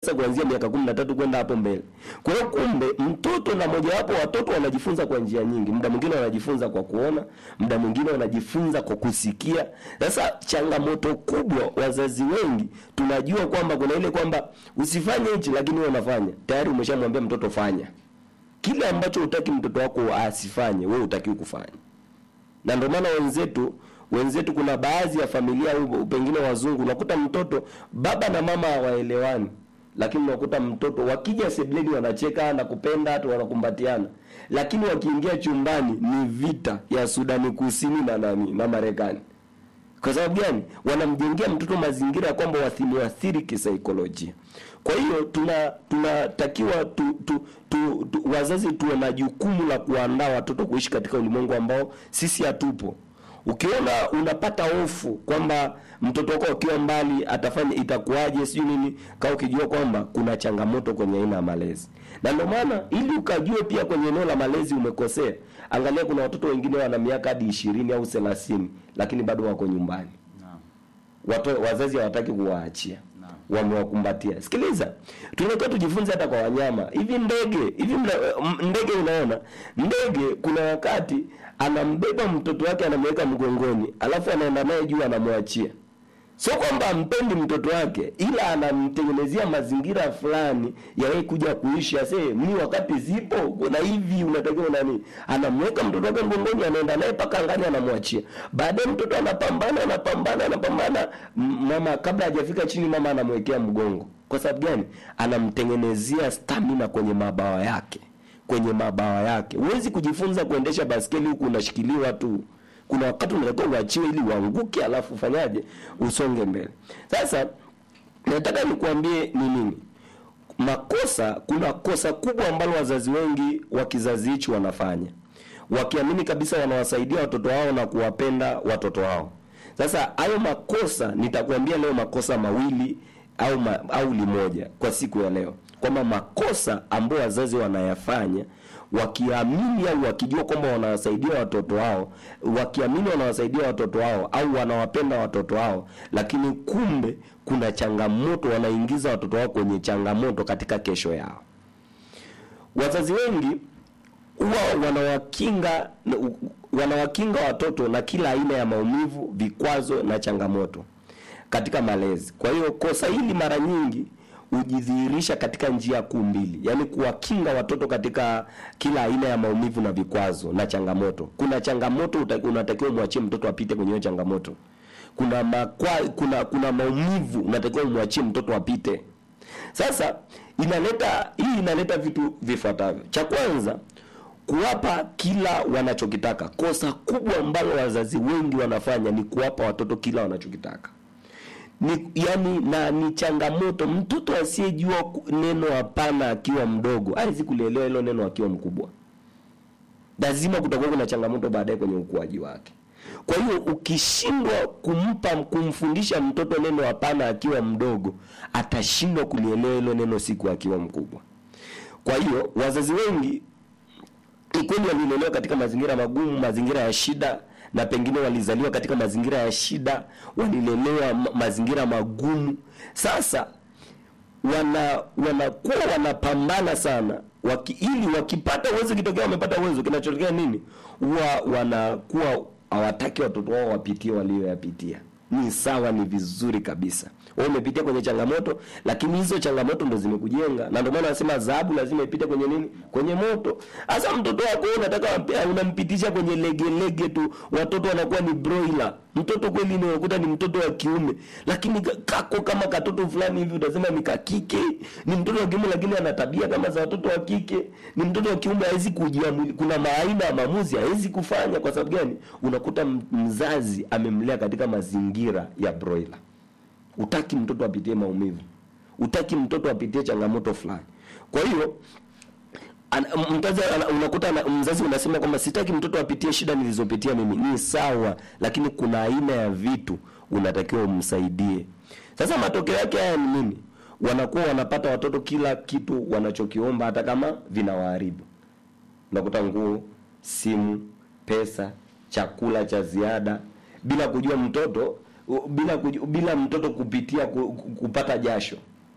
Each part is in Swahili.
sasa kuanzia miaka kumi na tatu kwenda hapo mbele. Kwa hiyo kumbe mtoto na mojawapo watoto wanajifunza kwa njia nyingi. Muda mwingine wanajifunza kwa kuona, muda mwingine wanajifunza kwa kusikia. Sasa changamoto kubwa, wazazi wengi tunajua kwamba kuna ile kwamba usifanye hichi, lakini wewe unafanya. Tayari umeshamwambia mtoto fanya kile ambacho hutaki mtoto wako asifanye, wewe hutakiwi kufanya. Na ndio maana wenzetu wenzetu, kuna baadhi ya familia au pengine wazungu, unakuta mtoto baba na mama hawaelewani lakini unakuta mtoto wakija sebleni wanacheka na kupenda hata wanakumbatiana, lakini wakiingia chumbani ni vita ya Sudani Kusini na nani na Marekani. Kwa sababu gani? Wanamjengea mtoto mazingira ya kwamba wasimwathiri kisaikolojia. Kwa hiyo tuna tunatakiwa tu, tu, tu, tu, wazazi tuwe na jukumu la kuandaa watoto kuishi katika ulimwengu ambao sisi hatupo. Ukiona unapata hofu kwamba mtoto wako akiwa mbali atafanya itakuwaje, sijui nini, kaa ukijua kwamba kuna changamoto kwenye aina ya malezi. Na ndio maana ili ukajue pia kwenye eneo la malezi umekosea, angalia, kuna watoto wengine wana miaka hadi ishirini au thelathini lakini bado wako nyumbani. Naam. Watu, wazazi hawataki kuwaachia Naam. wamewakumbatia. Sikiliza, tunatakiwa tujifunze hata kwa wanyama. Hivi ndege hivi mna- m- ndege, unaona ndege, kuna wakati anambeba mtoto wake anamweka mgongoni, alafu anaenda naye juu, anamwachia. Sio kwamba ampendi mtoto wake, ila anamtengenezea mazingira fulani ya yeye kuja kuishi. Ase mi wakati zipo kuna hivi, unatakiwa nani, anamweka mtoto wake mgongoni, anaenda naye mpaka angani, anamwachia. Baadaye mtoto anapambana, anapambana, anapambana, M- mama kabla hajafika chini, mama anamwekea mgongo. Kwa sababu gani? Anamtengenezea stamina kwenye mabawa yake, kwenye mabawa yake. Huwezi kujifunza kuendesha baskeli huku unashikiliwa tu kuna wakati unatakiwa uachiwe ili uanguke, alafu ufanyaje, usonge mbele. Sasa nataka nikuambie ni nini makosa. Kuna kosa kubwa ambalo wazazi wengi wa kizazi hichi wanafanya, wakiamini kabisa wanawasaidia watoto wao na kuwapenda watoto wao. Sasa hayo makosa nitakuambia leo makosa mawili au ma, au limoja kwa siku ya leo, kwamba makosa ambayo wazazi wanayafanya wakiamini au wakijua kwamba wanawasaidia watoto wao, wakiamini wanawasaidia watoto wao au wanawapenda watoto wao, lakini kumbe kuna changamoto, wanaingiza watoto wao kwenye changamoto katika kesho yao. Wazazi wengi huwa wanawakinga wanawakinga watoto na kila aina ya maumivu, vikwazo na changamoto katika malezi. Kwa hiyo kosa hili mara nyingi hujidhihirisha katika njia kuu mbili, yaani kuwakinga watoto katika kila aina ya maumivu na vikwazo na changamoto. Kuna changamoto uta- unatakiwa umwachie mtoto apite kwenye hiyo changamoto. Kuna makwa, kuna kuna maumivu unatakiwa umwachie mtoto apite. Sasa inaleta hii inaleta vitu vifuatavyo. Cha kwanza kuwapa kila wanachokitaka. Kosa kubwa ambalo wazazi wengi wanafanya ni kuwapa watoto kila wanachokitaka ni yani, na ni changamoto. Mtoto asiyejua ku- neno hapana akiwa mdogo hawezi kulielewa hilo neno akiwa mkubwa. Lazima kutakuwa kuna changamoto baadaye kwenye ukuaji wake. Kwa hiyo ukishindwa kumpa kumfundisha mtoto neno hapana akiwa mdogo, atashindwa kulielewa hilo neno siku akiwa mkubwa. Kwa hiyo wazazi wengi ni kweli walilelewa katika mazingira magumu, mazingira ya shida, na pengine walizaliwa katika mazingira ya shida, walilelewa ma- mazingira magumu. Sasa wana wanakuwa wanapambana sana waki, ili wakipata uwezo, kitokea wamepata uwezo, kinachotokea nini? Huwa wanakuwa hawataki watoto wao wapitie walioyapitia. Ni sawa, ni vizuri kabisa. Wewe umepitia kwenye changamoto, lakini hizo changamoto ndo zimekujenga, na ndio maana nasema dhahabu lazima ipite kwenye nini? Kwenye moto. Hasa mtoto wako wewe unataka wampe- unampitisha kwenye lege lege tu, watoto wanakuwa ni broiler. Mtoto kweli ni unakuta ni mtoto wa kiume, lakini ka- kako kama katoto fulani hivi, utasema ni kakike. Ni mtoto wa kiume, lakini ana tabia kama za watoto wa kike. Ni mtoto wa kiume, hawezi kujiamuli. Kuna maaina ya maamuzi hawezi kufanya. Kwa sababu gani? Unakuta m- mzazi amemlea katika mazingira ya broiler. Utaki mtoto apitie maumivu, utaki mtoto apitie changamoto fulani. Kwa hiyo ana- mzazi ana- unakuta ana- mzazi unasema kwamba sitaki mtoto apitie shida nilizopitia mimi. Ni sawa, lakini kuna aina ya vitu unatakiwa umsaidie. Sasa matokeo yake haya ni nini? Wanakuwa wanapata watoto kila kitu wanachokiomba, hata kama vinawaharibu. Unakuta nguo, simu, pesa, chakula cha ziada, bila kujua mtoto u- bila kuju, bila mtoto kupitia ku, ku- kupata jasho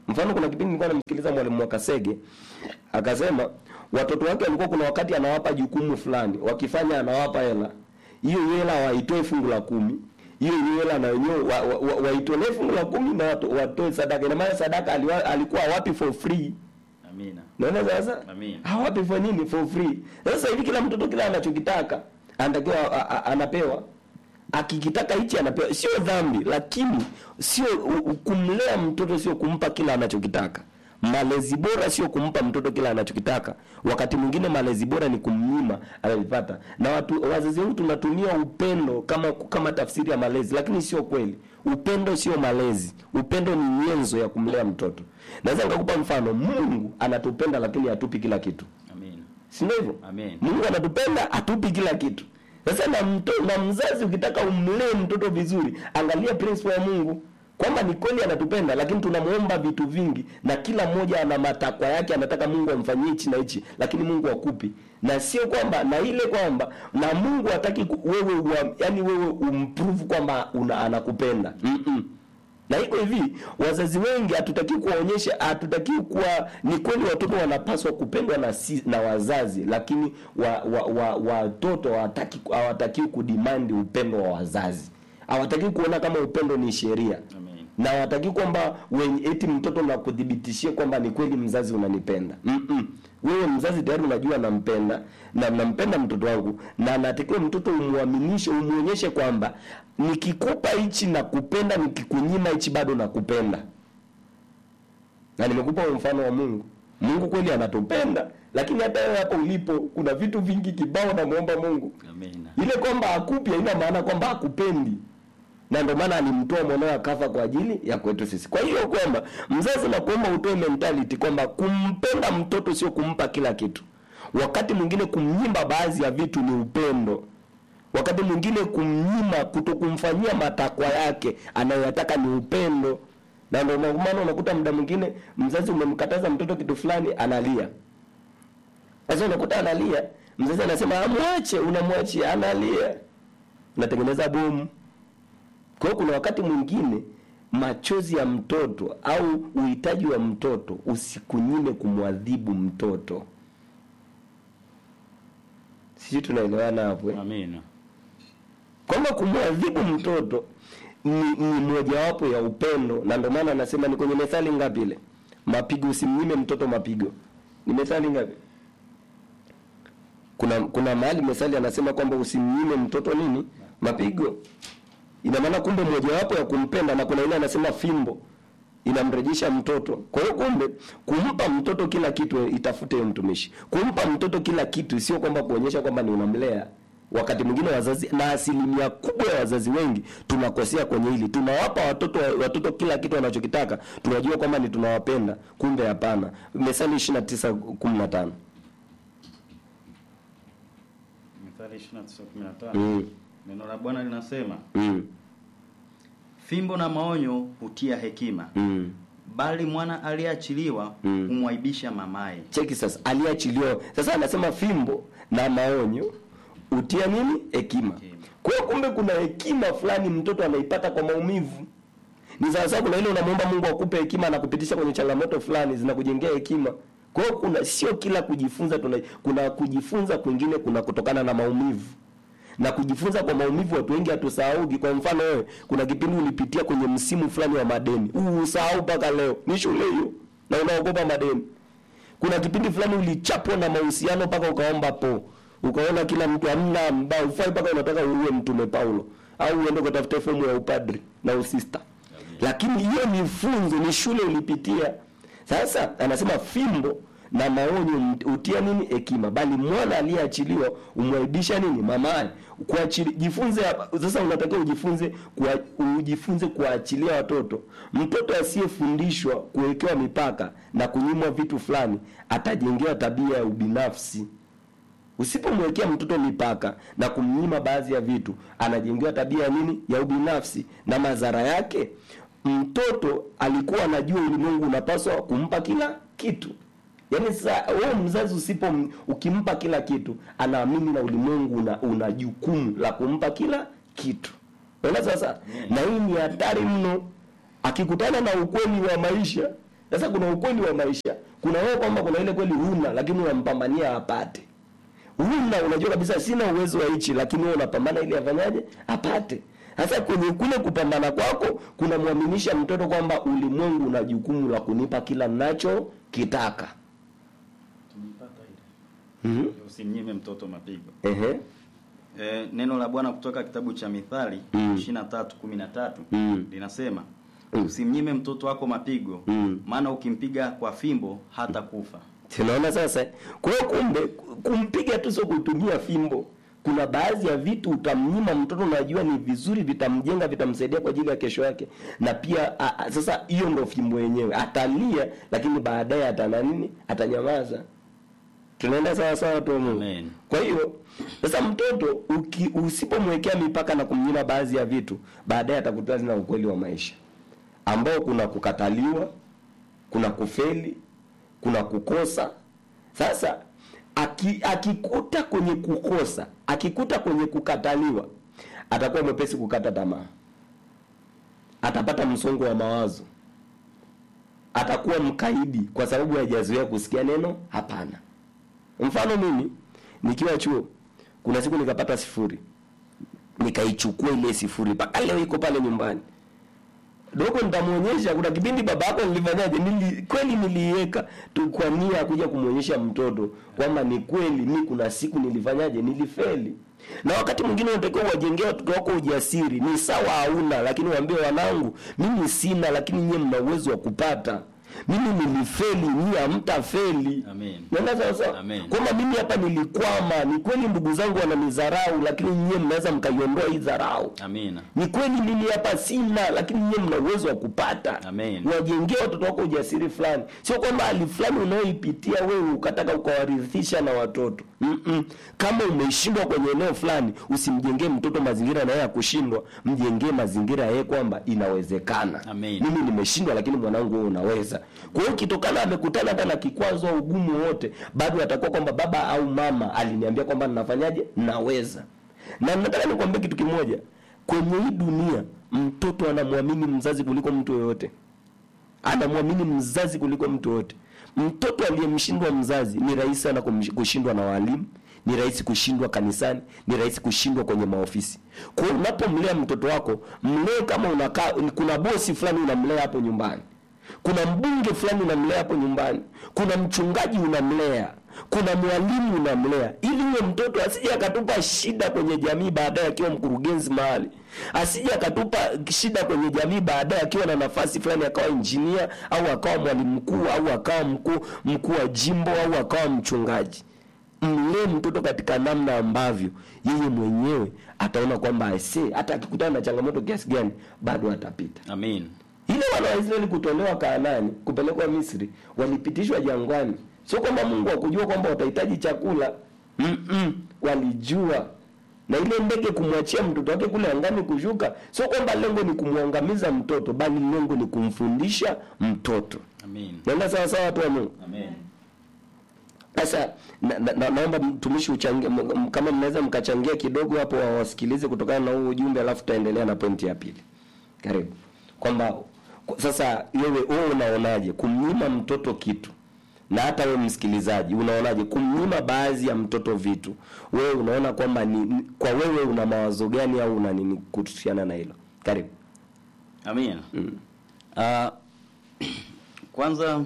Mfano, kuna kipindi nilikuwa namsikiliza mwalimu wa Kasege akasema watoto wake walikuwa kuna wakati anawapa jukumu fulani, wakifanya anawapa hela, hiyo hela waitoe fungu la kumi hiyo hela na wenyewe wa, wa, wa, waitolee fungu la kumi na watu, watoe sadaka. Ina maana sadaka aliwa, alikuwa hawapi for free. Amina. Naona sasa Amin. hawapi for nini? For free. Sasa hivi kila mtoto kila anachokitaka anatakiwa a- a- anapewa akikitaka hichi anapewa. Sio dhambi, lakini sio u- u- kumlea mtoto, sio kumpa kila anachokitaka. Malezi bora sio kumpa mtoto kila anachokitaka. Wakati mwingine malezi bora ni kumnyima anavipata. Na watu wazazi wetu tunatumia upendo kama kama tafsiri ya malezi, lakini sio kweli. Upendo sio malezi. Upendo ni nyenzo ya kumlea mtoto. Naweza nikakupa mfano. Mungu anatupenda lakini hatupi kila kitu. Amina. Si ndio hivyo? Amen. Mungu anatupenda atupi kila kitu. Sasa na, mto, na mzazi ukitaka umlee mtoto vizuri, angalia principle ya Mungu kwamba ni kweli anatupenda, lakini tunamuomba vitu vingi, na kila mmoja ana matakwa yake, anataka Mungu amfanyie hichi na hichi, lakini Mungu akupi, na sio kwamba na ile kwamba na Mungu hataki ku- wewe wa, yani wewe umprove kwamba una, anakupenda mm -mm. Na iko hivi, wazazi wengi hatutaki kuwaonyesha, hatutaki kuwa ni kweli watoto wanapaswa kupendwa na si, na wazazi, lakini wa, wa, wa, watoto hawataki hawataki kudemand upendo wa wazazi. Hawataki kuona kama upendo ni sheria. Amen. Na hawataki kwamba wenye eti mtoto na kudhibitishie kwamba ni kweli mzazi unanipenda. Mm -mm. Wewe mzazi tayari unajua nampenda na nampenda mtoto wangu na natakiwa mtoto umwaminishe, umuonyeshe kwamba nikikupa hichi na kupenda, nikikunyima hichi bado nakupenda. Na nimekupa huo mfano wa Mungu. Mungu kweli anatupenda, lakini hata wewe hapo ulipo kuna vitu vingi kibao namuomba Mungu. Amina. Ile kwamba akupi haina maana kwamba hakupendi, na ndio maana alimtoa mwanawe akafa kwa ajili ya kwetu sisi. Kwa hiyo kwamba mzazi na kuomba utoe mentality kwamba kumpenda mtoto sio kumpa kila kitu. Wakati mwingine kumnyima baadhi ya vitu ni upendo. Wakati mwingine kumnyima, kutokumfanyia matakwa yake anayoyataka ni upendo. Na ndio maana unakuta muda mwingine mzazi umemkataza mtoto kitu fulani analia. Sasa unakuta analia, mzazi anasema amwache, unamwachia analia, unatengeneza bomu. Kwa hiyo kuna wakati mwingine machozi ya mtoto au uhitaji wa mtoto usikunyime kumwadhibu mtoto. Sisi tunaelewana hapo eh? Amina. kwamba kumwadhibu mtoto ni, ni mojawapo ya upendo, na ndio maana anasema ni kwenye methali ngapi ile, mapigo, usimnyime mtoto mapigo. Ni methali ngapi? Kuna kuna mahali methali anasema kwamba usimnyime mtoto nini mapigo. Ina maana kumbe mojawapo ya kumpenda, na kuna ile anasema fimbo inamrejesha mtoto. Kwa hiyo kumbe kumpa mtoto kila kitu, itafute hiyo mtumishi. Kumpa mtoto kila kitu sio kwamba kuonyesha kwamba ni unamlea. Wakati mwingine wazazi na asilimia kubwa ya wazazi wengi tunakosea kwenye hili. Tunawapa watoto watoto kila kitu wanachokitaka, tunajua kwamba ni tunawapenda, kumbe hapana. Methali 29:15. Mithali 29:15. Mm. Neno la Bwana linasema, Mm. fimbo na maonyo hutia hekima, Mm. bali mwana aliyeachiliwa Mm. humwaibisha mamaye. Cheki sasa, aliachiliwa. Sasa anasema fimbo na maonyo utia nini? Hekima. Hekima. Kwa hiyo kumbe kuna hekima fulani mtoto anaipata kwa maumivu. Ni sawa sawa, kuna ile unamwomba Mungu akupe hekima na kupitisha kwenye changamoto fulani zinakujengea hekima. Kwa hiyo kuna sio kila kujifunza tuna, kuna kujifunza kwingine kuna kutokana na maumivu. Na kujifunza kwa maumivu watu wengi hatusahaugi. Kwa mfano wewe, kuna kipindi ulipitia kwenye msimu fulani wa madeni. Huu usahau mpaka leo. Ni shule hiyo. Na unaogopa madeni. Kuna kipindi fulani ulichapwa na mahusiano mpaka ukaomba po. Ukaona kila mtu hamna mbao ufai mpaka unataka uwe mtume Paulo au uende ukatafute fomu ya upadri na usista. Lakini hiyo ni funzo, ni shule ulipitia. Sasa anasema fimbo na maonyo m- utia nini hekima, bali mwana aliyeachiliwa umwaibisha nini mamaye. Kuachili, jifunze hapa sasa, unatakiwa ujifunze kwa, ujifunze kuachilia watoto. Mtoto asiyefundishwa kuwekewa mipaka na kunyimwa vitu fulani atajengewa tabia ya ubinafsi. Usipomwekea mtoto mipaka na kumnyima baadhi ya vitu, anajengewa tabia ya nini? Ya ubinafsi, na madhara yake, mtoto alikuwa anajua ulimwengu unapaswa kumpa kila kitu. Yaani sasa wewe mzazi usipo ukimpa kila kitu, anaamini na ulimwengu una, una jukumu la kumpa kila kitu. Unaona sasa? Na hii ni hatari mno. Akikutana na ukweli wa maisha, sasa kuna ukweli wa maisha kuna wewe kwamba kuna ile kweli huna lakini unampambania apate huna unajua kabisa sina uwezo wa hichi lakini wewe unapambana ili afanyaje apate sasa kwenye kule kupambana kwako kunamwaminisha mtoto kwamba ulimwengu una jukumu la kunipa kila ninacho kitaka Tumepata ile. mm Usimnyime mtoto mapigo. ehe E, neno la Bwana kutoka kitabu cha Mithali Mm. 23:13 Mm. linasema Mm. usimnyime mtoto wako mapigo Mm. maana ukimpiga kwa fimbo hata kufa. tunaona sasa kwa hiyo kumbe kumpiga tu sio kutumia fimbo kuna baadhi ya vitu utamnyima mtoto unajua ni vizuri vitamjenga vitamsaidia kwa ajili ya kesho yake na pia a, a, sasa hiyo ndo fimbo yenyewe atalia lakini baadaye atana nini atanyamaza tunaenda sawa sawa tu Mungu Amen. kwa hiyo sasa mtoto uki, usipomwekea mipaka na kumnyima baadhi ya vitu baadaye atakutana na ukweli wa maisha ambao kuna kukataliwa kuna kufeli kuna kukosa sasa aki, akikuta kwenye kukosa akikuta kwenye kukataliwa atakuwa mwepesi kukata tamaa atapata msongo wa mawazo atakuwa mkaidi kwa sababu hajazoea kusikia neno hapana mfano mimi nikiwa chuo kuna siku nikapata sifuri nikaichukua ile sifuri mpaka leo iko pale nyumbani dogo nitamwonyesha kuna kipindi baba yako nilifanyaje nili, kweli niliiweka tu kwa nia ya kuja kumwonyesha mtoto kwamba ni kweli mi kuna siku nilifanyaje nilifeli na wakati mwingine unatakiwa uwajengee watoto wako ujasiri ni sawa hauna lakini waambie wanangu mimi sina lakini nyie mna uwezo wa kupata mimi nilifeli nyie hamtafeli Amen. naenda sawa sawa Amen. kwamba mimi hapa nilikwama ni kweli ndugu zangu wananidharau lakini nyie mnaweza mkaiondoa hii dharau Amina. ni kweli mimi hapa sina lakini nyie mna uwezo wa kupata Amen. wajengee watoto wako ujasiri fulani sio kwamba hali fulani unayoipitia wewe ukataka ukawarithisha na watoto Mm-mm. kama umeshindwa kwenye eneo fulani usimjengee mtoto mazingira na yeye ya kushindwa mjengee mazingira yeye kwamba inawezekana Amen. mimi nimeshindwa lakini mwanangu wewe unaweza kwa hiyo kitokana amekutana hata na kikwazo au ugumu wote bado atakuwa kwamba baba au mama aliniambia kwamba ninafanyaje naweza na nataka nikwambie kitu kimoja kwenye hii dunia mtoto anamwamini mzazi kuliko mtu yoyote anamwamini mzazi kuliko mtu yoyote mtoto aliyemshindwa mzazi ni rahisi sana kumsh- kushindwa na walimu ni rahisi kushindwa kanisani ni rahisi kushindwa kwenye maofisi kwa hiyo unapomlea mtoto wako mlee kama unakaa kuna bosi fulani unamlea hapo nyumbani kuna mbunge fulani unamlea hapo nyumbani kuna mchungaji unamlea kuna mwalimu unamlea ili huyo mtoto asije akatupa shida kwenye jamii baadaye akiwa mkurugenzi mahali asije akatupa shida kwenye jamii baadaye akiwa na nafasi fulani akawa injinia au akawa mwalimu mkuu au akawa mkuu mkuu wa jimbo au akawa mchungaji mlee mtoto katika namna ambavyo yeye mwenyewe ataona kwamba aisee hata akikutana na changamoto kiasi gani bado atapita Amen. ile wana wa Israeli kutolewa Kaanani kupelekwa Misri walipitishwa jangwani, sio kwamba Mungu hakujua kwamba watahitaji chakula Mm-mm, walijua na ile ndege kumwachia mtoto wake kule angani kushuka, sio kwamba lengo ni kumwangamiza mtoto, bali lengo ni kumfundisha mtoto. Amen. Naenda sawa sawa, watu wa Mungu. Amen. Sasa na, na, na, naomba mtumishi uchangie, m- m- kama mnaweza mkachangia kidogo hapo, wawasikilize kutokana na huu ujumbe, alafu tutaendelea na pointi ya pili. Karibu. Kwamba ku- sasa wewe wewe unaonaje kumnyima mtoto kitu, na hata wewe msikilizaji unaonaje kumnyima baadhi ya mtoto vitu? Wewe unaona kwamba ni ni- kwa wewe una mawazo gani au una nini kuhusiana na hilo? Karibu. Amina. Ah, kwanza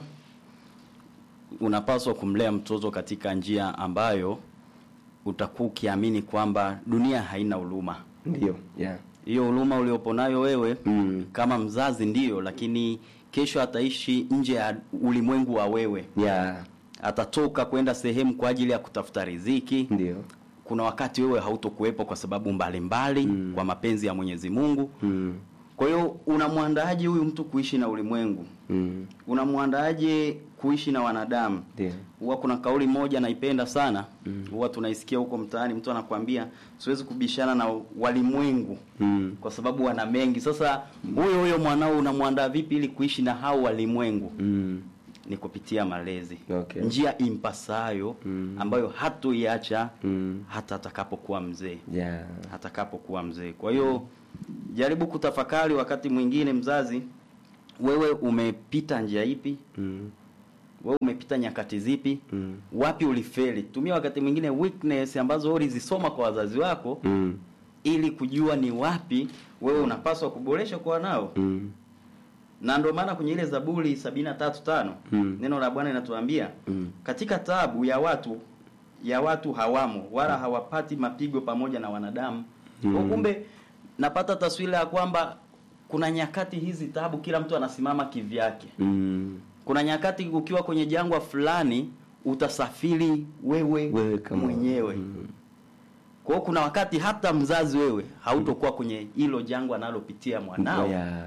unapaswa kumlea mtoto katika njia ambayo utakuwa ukiamini kwamba dunia haina huruma. Ndio. Yeah. Hiyo huruma uliopo nayo wewe Mm. kama mzazi ndiyo, lakini kesho ataishi nje ya ulimwengu wa wewe. Yeah. Atatoka kwenda sehemu kwa ajili ya kutafuta riziki. Ndio. Kuna wakati wewe hautokuwepo kwa sababu mbalimbali Mm. kwa mapenzi ya Mwenyezi Mungu. Mm. Kwa hiyo unamwandaaje huyu mtu kuishi na ulimwengu? Mm. Unamwandaaje kuishi na wanadamu? Ndio. Huwa kuna kauli moja naipenda sana, huwa tunaisikia huko mtaani, mtu anakuambia siwezi kubishana na walimwengu Mm. kwa sababu wana mengi. Sasa huyo huyo mwanao unamwandaa vipi ili kuishi na hao walimwengu? Mm. Ni kupitia malezi, Okay. njia impasayo Mm. ambayo hatoiacha Mm. hata atakapokuwa mzee Yeah. atakapokuwa mzee. Kwa hiyo jaribu kutafakari wakati mwingine mzazi wewe umepita njia ipi Mm. wewe umepita nyakati zipi Mm. wapi ulifeli tumia wakati mwingine weakness ambazo ulizisoma kwa wazazi wako Mm. ili kujua ni wapi wewe unapaswa kuboresha kwa nao Mm. na ndio maana kwenye ile zaburi sabini na tatu tano Mm. neno la bwana linatuambia Mm. katika taabu ya watu ya watu hawamo wala hawapati mapigo pamoja na wanadamu Mm. Kwa kumbe napata taswira ya kwamba kuna nyakati hizi taabu kila mtu anasimama kivyake Mm. kuna nyakati ukiwa kwenye jangwa fulani utasafiri wewe, Wewe kama- mwenyewe Mm. kwa hiyo kuna wakati hata mzazi wewe hautokuwa kwenye hilo jangwa analopitia mwanao Yeah.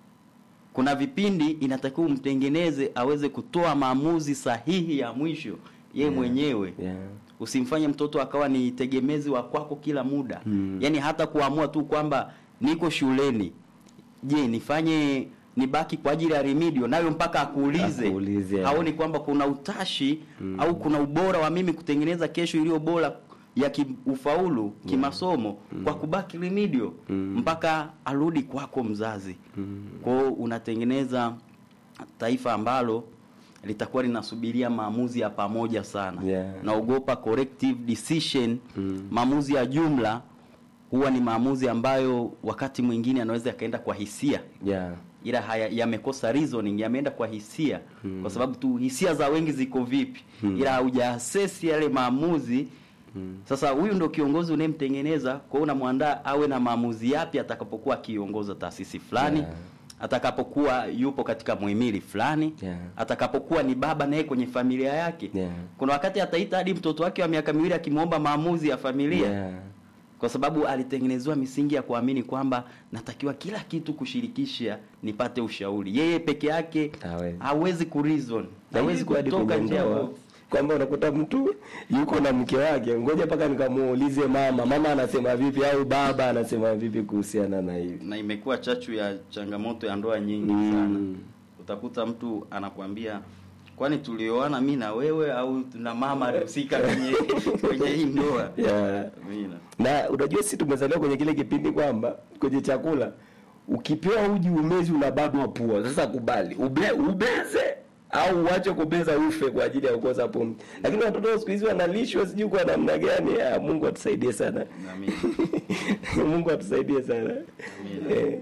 kuna vipindi inatakiwa umtengeneze aweze kutoa maamuzi sahihi ya mwisho ye Yeah. mwenyewe Yeah. usimfanye mtoto akawa ni tegemezi wa kwako kila muda Mm. yaani hata kuamua tu kwamba niko shuleni je nifanye nibaki kwa ajili ya remedio nayo mpaka akuulize Akuulize. haoni kwamba kuna utashi au kuna ubora wa mimi kutengeneza kesho iliyo bora ya kiufaulu kimasomo kwa kubaki remedio Mm. mpaka arudi kwako mzazi Mm. kwao unatengeneza taifa ambalo litakuwa linasubiria maamuzi ya pamoja sana Yeah. naogopa corrective decision Mm. maamuzi ya jumla huwa ni maamuzi ambayo wakati mwingine anaweza yakaenda kwa hisia Yeah. ila haya yamekosa reasoning yameenda kwa hisia kwa sababu tu hisia za wengi ziko vipi ila haujaasesi yale maamuzi sasa huyu ndo kiongozi unayemtengeneza kwa hiyo unamwandaa awe na maamuzi yapi atakapokuwa akiongoza taasisi fulani Yeah. atakapokuwa yupo katika muhimili fulani Yeah. atakapokuwa ni baba naye kwenye familia yake Yeah. kuna wakati ataita hadi mtoto wake wa miaka miwili akimwomba maamuzi ya familia Yeah. kwa sababu alitengenezewa misingi ya kuamini kwamba natakiwa kila kitu kushirikisha nipate ushauri yeye peke yake Hawezi. hawezi kureason hawezi Hawezi hadi kutoka kwenye nje ya ndoa box. kwamba unakuta mtu yuko na mke wake, ngoja mpaka nikamuulize mama, mama anasema vipi au baba anasema vipi kuhusiana na hili. na imekuwa chachu ya changamoto ya ndoa nyingi Mm. sana utakuta mtu anakwambia kwani tulioana mi na wewe au na mama alihusika kwenye kwenye hii ndoa Yeah. Amina. Na unajua sisi tumezaliwa kwenye kile kipindi kwamba kwenye chakula ukipewa uji umezi unababwa pua. Sasa kubali ube, ubeze au uache kubeza ufe kwa ajili ya kukosa pumzi. Lakini watoto wa siku hizi wanalishwa sijui kwa namna gani. Ah, Mungu atusaidie sana. Amina. Mungu atusaidie sana. Amina. Eh,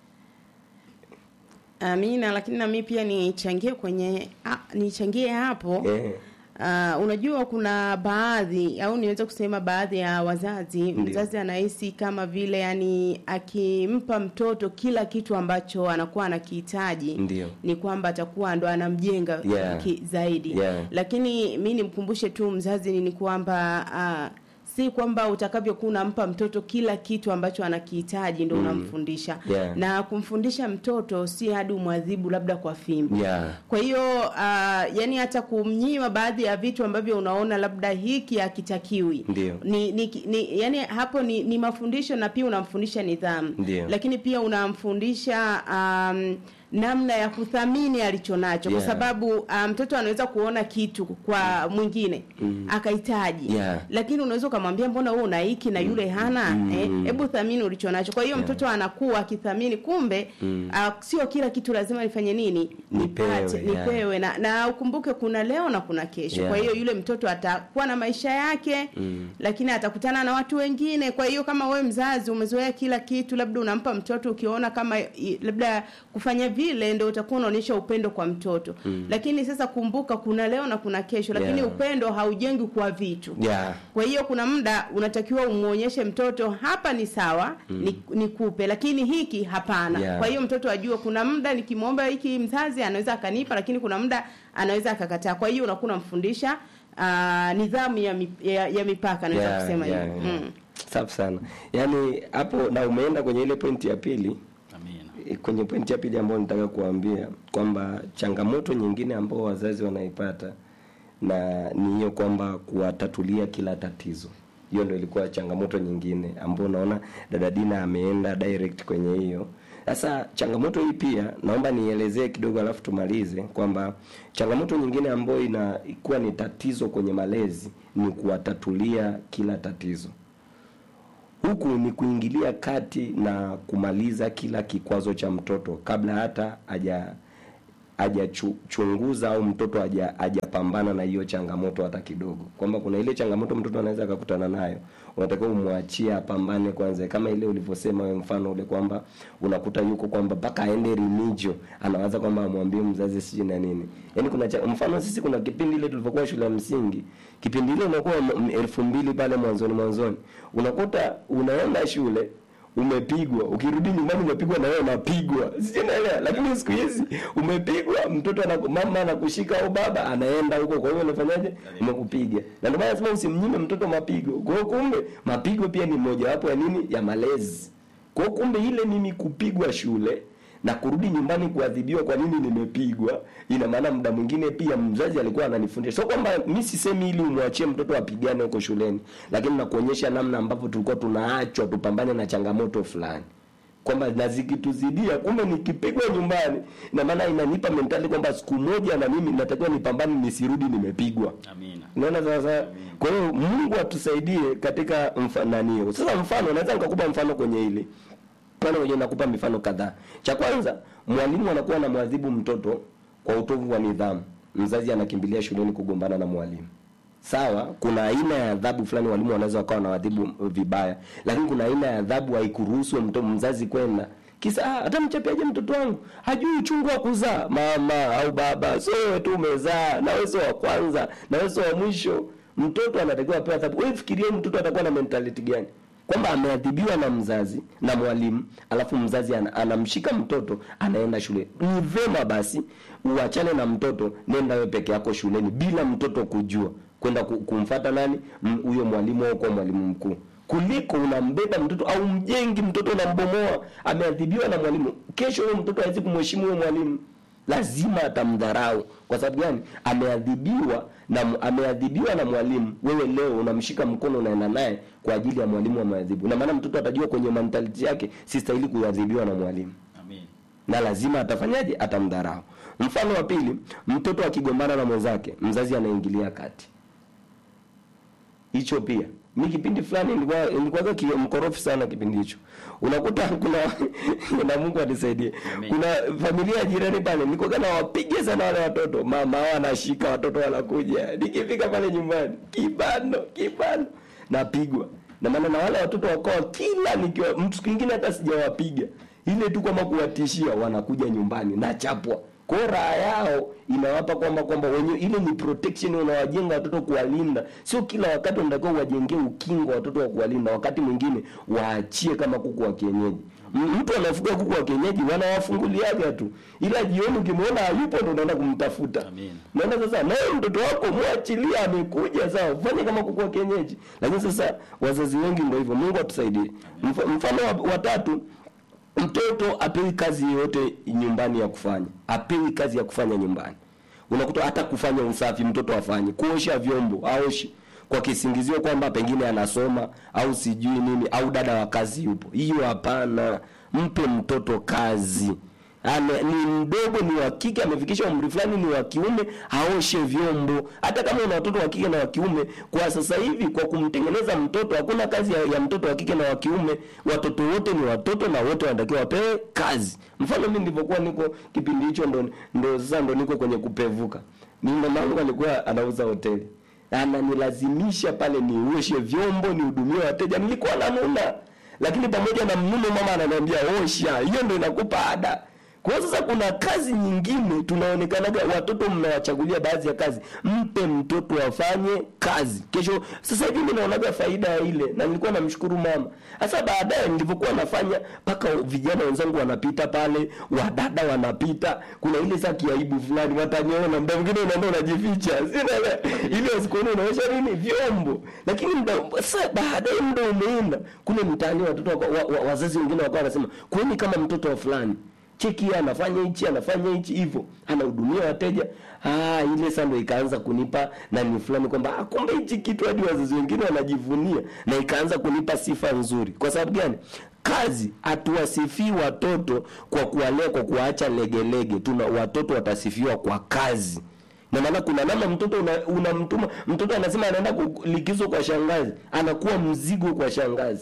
Amina, lakini na mimi pia nichangie kwenye a, nichangie hapo eh, Uh, unajua kuna baadhi au niweze kusema baadhi ya wazazi Ndiyo. mzazi anahisi kama vile yani akimpa mtoto kila kitu ambacho anakuwa anakihitaji Ndiyo. ni kwamba atakuwa ndo anamjenga Yeah. ki, zaidi Yeah. lakini mi nimkumbushe tu mzazi ni ni kwamba uh, si kwamba utakavyokuwa unampa mtoto kila kitu ambacho anakihitaji ndo unamfundisha Yeah. na kumfundisha mtoto si hadi umwadhibu labda kwa fimbo yeah. kwa hiyo uh, yani hata kumnyima baadhi ya vitu ambavyo unaona labda hiki hakitakiwi Ndio. ni, ni, ni yani hapo ni, ni mafundisho na pia unamfundisha nidhamu Ndio. lakini pia unamfundisha um, namna ya kuthamini alichonacho Yeah. kwa sababu uh, mtoto anaweza kuona kitu kwa mwingine akahitaji Yeah. lakini unaweza ukamwambia mbona wewe una hiki na yule hana eh, hebu thamini ulichonacho kwa hiyo mtoto anakuwa akithamini kumbe uh, sio kila kitu lazima nifanye nini Nipewe, nipate yeah. nipewe na, na ukumbuke kuna leo na kuna kesho Yeah. kwa hiyo yule mtoto atakuwa na maisha yake Mm. lakini atakutana na watu wengine kwa hiyo kama we mzazi umezoea kila kitu labda unampa mtoto ukiona kama i- labda kufanya vile ndio utakuwa unaonyesha upendo kwa mtoto lakini sasa kumbuka kuna leo na kuna kesho lakini Yeah. upendo haujengi kwa vitu Yeah. kwa hiyo kuna muda unatakiwa umuonyeshe mtoto hapa ni sawa ni, nikupe lakini hiki hapana Yeah. kwa hiyo mtoto ajue kuna muda nikimwomba hiki mzazi anaweza akanipa lakini kuna muda anaweza akakataa kwa hiyo unakuwa unamfundisha uh, nidhamu ya, mi, ya, ya mipaka naweza Yeah, kusema yeah, hivyo yeah. mm. Safi sana. Yaani hapo na umeenda kwenye ile pointi ya pili Amina. E, kwenye pointi ya pili ambayo nitaka kuambia kwamba changamoto nyingine ambao wazazi wanaipata na ni hiyo kwamba kuwatatulia kila tatizo. Hiyo ndio ilikuwa changamoto nyingine ambayo unaona dada Dina ameenda direct kwenye hiyo. Sasa changamoto hii pia naomba nielezee kidogo alafu tumalize kwamba changamoto nyingine ambayo inakuwa ni tatizo kwenye malezi ni kuwatatulia kila tatizo huku ni kuingilia kati na kumaliza kila kikwazo cha mtoto kabla hata haja hajachunguza au mtoto haja- hajapambana na hiyo changamoto hata kidogo, kwamba kuna ile changamoto mtoto anaweza akakutana nayo, unatakiwa umwachie apambane kwanza, kama ile ulivyosema wewe, mfano ule kwamba unakuta yuko kwamba mpaka aende remigio, anawaza kwamba amwambie mzazi sijui na nini. Yani kuna cha, mfano sisi kuna kipindi ile tulivyokuwa shule ya msingi, kipindi ile unakuwa m- elfu mbili pale mwanzoni mwanzoni, unakuta unaenda shule umepigwa ukirudi nyumbani umepigwa na wewe unapigwa sijui naelewa lakini siku hizi umepigwa mtoto anaku, mama anakushika au baba anaenda huko kwa hiyo unafanyaje umekupiga na ndio maana nasema usimnyime mtoto mapigo kwa hiyo kumbe mapigo pia ni mojawapo ya nini ya malezi kwa hiyo kumbe ile mimi kupigwa shule na kurudi nyumbani kuadhibiwa kwa nini nimepigwa ina maana muda mwingine pia mzazi alikuwa ananifundisha sio kwamba mi sisemi ili umwachie mtoto apigane huko shuleni lakini nakuonyesha namna ambavyo tulikuwa tunaachwa tupambane na changamoto fulani kwamba na zikituzidia kumbe nikipigwa nyumbani ina maana inanipa mentali kwamba siku moja na mimi natakiwa nipambane nisirudi nimepigwa Amina. unaona sasa kwa hiyo mungu atusaidie katika mfananio sasa mfano naweza nikakupa mfano kwenye hili mfano wenyewe nakupa mifano kadhaa cha kwanza mwalimu anakuwa na mwadhibu mtoto kwa utovu wa nidhamu mzazi anakimbilia shuleni kugombana na mwalimu sawa kuna aina ya adhabu fulani walimu wanaweza wakawa na wadhibu vibaya lakini kuna aina ya adhabu haikuruhusu mto mzazi kwenda kisa ah, hata mchapiaje mtoto wangu hajui uchungu wa kuzaa mama au baba sio wewe tu umezaa na wewe sio wa kwanza na wewe sio wa mwisho mtoto anatakiwa apewe adhabu wewe fikirie mtoto atakuwa na mentality gani kwamba ameadhibiwa na mzazi na mwalimu alafu mzazi ana, anamshika mtoto anaenda shule ni vema basi uachane na mtoto nenda wewe peke yako shuleni bila mtoto kujua kwenda ku- kumfata nani M- huyo mwalimu au kwa mwalimu mkuu kuliko unambeba mtoto au mjengi mtoto unambomoa ameadhibiwa na mwalimu kesho huyo mtoto hawezi kumheshimu huyo mwalimu lazima atamdharau kwa sababu gani ameadhibiwa na ameadhibiwa na mwalimu wewe leo unamshika mkono unaenda naye kwa ajili ya mwalimu ameadhibu na maana mtoto atajua kwenye mentality yake sistahili kuadhibiwa na mwalimu Amin. na lazima atafanyaje atamdharau mfano wa pili mtoto akigombana na mwenzake mzazi anaingilia kati hicho pia mi kipindi fulani nilikuwa nilikuwa ki- mkorofi sana kipindi hicho unakuta kuna na Mungu anisaidie Amen. kuna familia ya jirani pale nilikuwa na wapige sana wale watoto mama wao anashika watoto wanakuja nikifika pale nyumbani kibano kibano napigwa na maana na wale watoto wakawa kila nikiwa mtu kingine hata sijawapiga ile tu kama kuwatishia wanakuja nyumbani nachapwa kwa hiyo raha yao inawapa kwamba kwamba wenyewe ile ni protection unawajenga watoto kuwalinda sio kila wakati unatakiwa uwajengee ukingo watoto wa kuwalinda wakati mwingine waachie kama kuku wa kienyeji M- mtu anafuga kuku wa kienyeji wanawafunguliaga tu ila jioni ukimwona hayupo ndo unaenda kumtafuta Amin. naona sasa naye mtoto wako mwachilie amekuja sawa fanye kama kuku wa kienyeji lakini sasa wazazi wengi ndio hivyo mungu atusaidie Mf- mfano wa, wa tatu mtoto apewi kazi yoyote nyumbani ya kufanya apewi kazi ya kufanya nyumbani unakuta hata kufanya usafi mtoto afanye kuosha vyombo aoshi kwa kisingizio kwamba pengine anasoma au sijui nini au dada wa kazi yupo hiyo hapana mpe mtoto kazi Ame, ni mdogo ni wa kike amefikisha umri fulani ni wa kiume aoshe vyombo hata kama una watoto wa kike na wa kiume kwa sasa hivi kwa kumtengeneza mtoto hakuna kazi ya, ya mtoto wa kike na wa kiume watoto wote ni watoto na wote wanatakiwa wapewe kazi mfano mimi nilivyokuwa niko kipindi hicho ndo ndo sasa ndo niko kwenye kupevuka mimi mama yangu alikuwa anauza hoteli ananilazimisha pale nioshe vyombo nihudumie wateja nilikuwa nanuna lakini pamoja na mnuno mama ananiambia osha hiyo ndo inakupa ada kwa hiyo sasa kuna kazi nyingine tunaonekanaga watoto mnawachagulia baadhi ya kazi mpe mtoto afanye kazi kesho sasa hivi mimi naonaga faida ya ile na nilikuwa namshukuru mama sasa baadaye nilivyokuwa nafanya mpaka vijana wenzangu wanapita pale wadada wanapita kuna ile saa kiaibu fulani wataniona muda mwingine unaenda unajificha sina ile wasikuoni unaosha nini vyombo lakini muda sasa baadaye muda umeenda kule mtaani watoto waka- wa, wa, wazazi wengine wakawa wanasema kueni kama mtoto wa fulani cheki yeye anafanya hichi anafanya hichi hivyo anahudumia wateja ah ile sasa ndio ikaanza kunipa nani fulani kwamba ah, kumbe hichi kitu hadi wazazi wengine wanajivunia na ikaanza kunipa sifa nzuri kwa sababu gani kazi hatuwasifii watoto kwa kuwalea kwa kuwaacha legelege tuna watoto watasifiwa kwa kazi na maana kuna namna mtoto una- unamtuma mtoto anasema anaenda ku- likizo kwa shangazi anakuwa mzigo kwa shangazi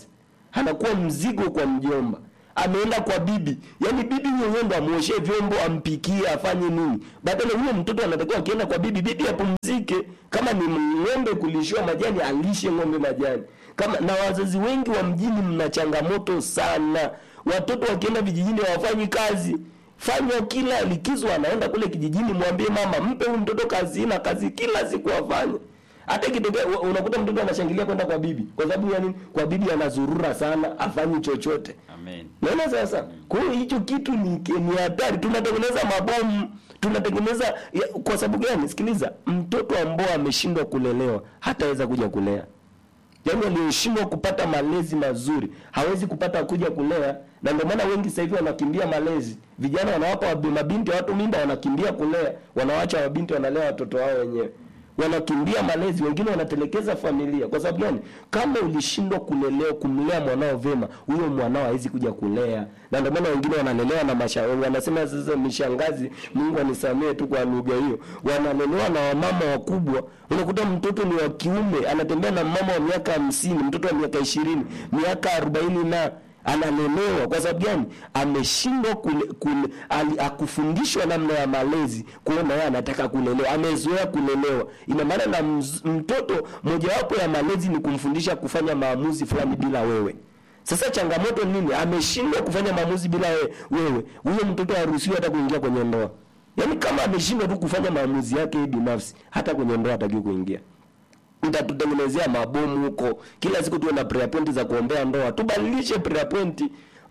anakuwa mzigo kwa mjomba ameenda kwa bibi yaani bibi mwenyewe ndo amuoshe vyombo ampikie afanye nini badala huyo mtoto anatakiwa akienda kwa bibi bibi apumzike kama ni ng'ombe kulishiwa majani alishe ng'ombe majani kama na wazazi wengi wa mjini mna changamoto sana watoto wakienda vijijini hawafanyi kazi fanywa kila likizo anaenda kule kijijini mwambie mama mpe huyu mtoto kazi na kazi kila siku afanye hata ikitokea u- unakuta mtoto anashangilia kwenda kwa bibi kwa sababu ya nini kwa bibi anazurura sana afanyi chochote Amen. naona sasa kwa hiyo hicho kitu ni ni hatari tunatengeneza mabomu tunatengeneza ya, kwa sababu gani sikiliza mtoto ambao ameshindwa kulelewa hataweza kuja kulea yaani aliyeshindwa kupata malezi mazuri hawezi kupata kuja kulea na ndio maana wengi sasa hivi wanakimbia malezi vijana wanawapa wabi- mabinti watu mimba wanakimbia kulea wanawacha wabinti wanalea watoto wao wenyewe wanakimbia malezi wengine wanatelekeza familia kwa sababu gani kama ulishindwa kulelewa kumlea mwanao vema huyo mwanao hawezi kuja kulea na ndio maana wengine wanalelewa na masha wanasema sasa mishangazi mungu anisamee tu kwa lugha hiyo wanalelewa na wamama wakubwa unakuta mtoto ni wa kiume anatembea na mama wa miaka hamsini mtoto wa miaka ishirini miaka arobaini na analelewa kwa sababu gani ameshindwa kule, kule, ali, akufundishwa namna ya malezi kuona yeye anataka kulelewa amezoea kulelewa ina maana na mz, mtoto mojawapo ya malezi ni kumfundisha kufanya maamuzi fulani bila wewe sasa changamoto ni nini ameshindwa kufanya maamuzi bila we- wewe huyo mtoto haruhusiwi hata kuingia kwenye ndoa yaani kama ameshindwa tu kufanya maamuzi yake yeye binafsi hata kwenye ndoa hatakiwi kuingia mtatutengenezea mabomu huko kila siku tuwe na prayer point za kuombea ndoa tubadilishe prayer point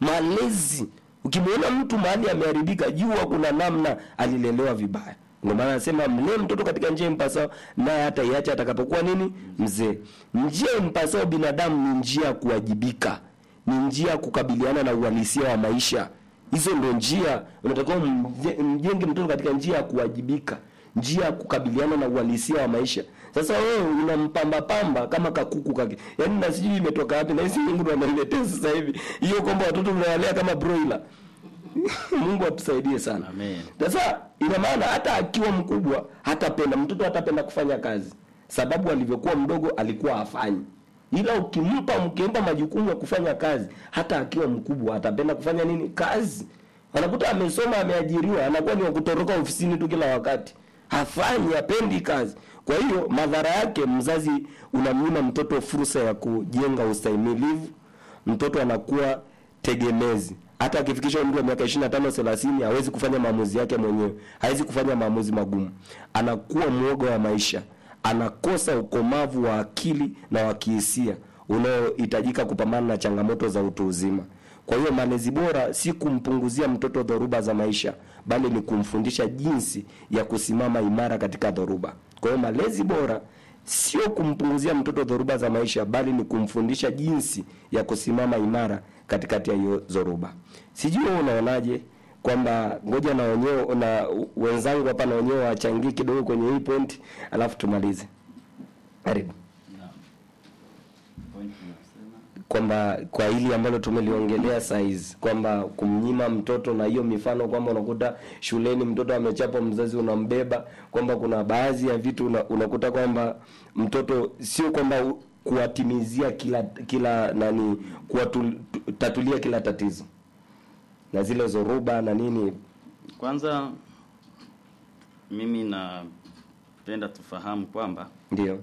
malezi ukimwona mtu mahali ameharibika jua kuna namna alilelewa vibaya ndio maana anasema mlee mtoto katika njia impasao naye hata iache atakapokuwa nini mzee njia impasao binadamu ni njia ya kuwajibika ni njia ya kukabiliana na uhalisia wa maisha hizo ndio njia unatakiwa mje- mjenge mtoto katika njia ya kuwajibika njia ya kukabiliana na uhalisia wa maisha sasa wewe unampamba pamba kama kakuku kake yaani na sijui imetoka wapi na hizi mungu ndo ananiletea sasa hivi hiyo kwamba watoto tunawalea kama broiler mungu atusaidie sana Amen. sasa ina maana hata akiwa mkubwa hatapenda mtoto hatapenda kufanya kazi sababu alivyokuwa mdogo alikuwa hafanyi ila ukimpa mkimpa majukumu ya kufanya kazi hata akiwa mkubwa atapenda kufanya nini kazi anakuta amesoma ameajiriwa anakuwa ni wa kutoroka ofisini tu kila wakati hafanyi hapendi kazi kwa hiyo madhara yake mzazi unamnyima mtoto fursa ya kujenga ustahimilivu mtoto anakuwa tegemezi hata akifikisha umri wa miaka 25 30 hawezi kufanya maamuzi yake mwenyewe hawezi kufanya maamuzi magumu anakuwa mwoga wa maisha anakosa ukomavu wa akili na wa kihisia unaohitajika kupambana na changamoto za utu uzima kwa hiyo malezi bora si kumpunguzia mtoto dhoruba za maisha bali ni kumfundisha jinsi ya kusimama imara katika dhoruba kwa hiyo malezi bora sio kumpunguzia mtoto dhoruba za maisha bali ni kumfundisha jinsi ya kusimama imara katikati ya hiyo dhoruba sijui wewe unaonaje kwamba ngoja na wenyewe na wenzangu hapa na wenyewe wachangie kidogo kwenye hii point alafu tumalize karibu kwamba kwa hili ambalo tumeliongelea saizi kwamba kumnyima mtoto na hiyo mifano kwamba unakuta shuleni mtoto amechapa mzazi unambeba kwamba kuna baadhi ya vitu una, unakuta kwamba mtoto sio kwamba u- kuwatimizia kila kila nani kuwatatulia kila tatizo na zile zoruba na nini Kwanza mimi napenda tufahamu kwamba ndio